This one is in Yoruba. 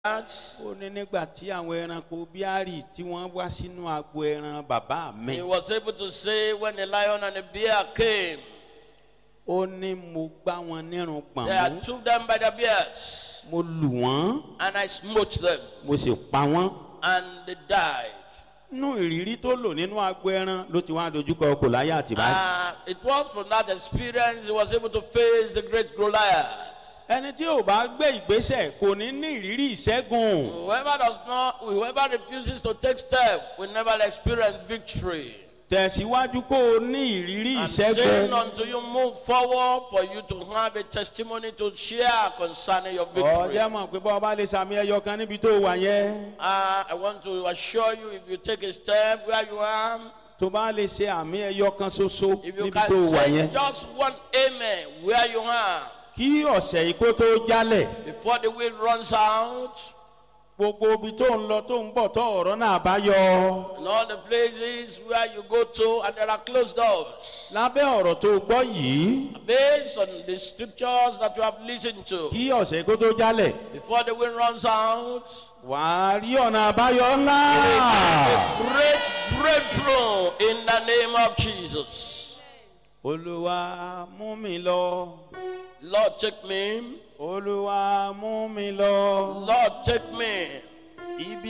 ó ní nígbà tí àwọn ẹranko bíárì tí wọ́n wá sínú agbo ẹran bàbá mi He was able to say when the lion and the bear came, ó ní mo gbá wọn nírun pọ̀n they I mú took them by the beards mo lù wọ́n and I smote them mo sì pa wọ́n and they died. nú ìrírí tó lò nínú agbo ẹran ló ti wá dojúkọ Gòláyà àti báyìí Uh, it was from that experience he was able to face the great Goliath. ẹni tí ò bá gbé ìgbésẹ̀ kò ní ní ìrírí ìṣẹ́gun Whoever does not, whoever refuses to take step will never experience victory. tẹ̀síwájú kó o ní ìrírí I'm saying ìṣẹ́gun until you move forward for you to have a testimony to share concerning your victory. ọjọ́ mọ̀ pé bọ́ ọba lè sàmì ẹyọ kan níbi tó wà yẹn Uh, I want to assure you if you take a step where you are, tó bá lè ṣe àmì ẹyọ kan ṣoṣo if you níbi tó can wà say yẹn just one amen where you are kí ọ̀sẹ̀ yìí kó tó jálẹ̀ before the wind runs out gbogbo ibi tó ń lọ tó ń bọ̀ tó ọ̀rọ̀ náà bá yọ and all the places where you go to and there are closed doors. lábẹ́ ọ̀rọ̀ tó gbọ́ yìí Based on the scriptures that you have listened to, kí ọ̀sẹ̀ yìí kó tó jálẹ̀ before the wind runs out, wàá rí ọ̀nà àbáyọ ńlá a great breakthrough in the name of Jesus. olúwa mú mi lọ Lord, take me. olúwa mú mi lọ Lord, take me. ibi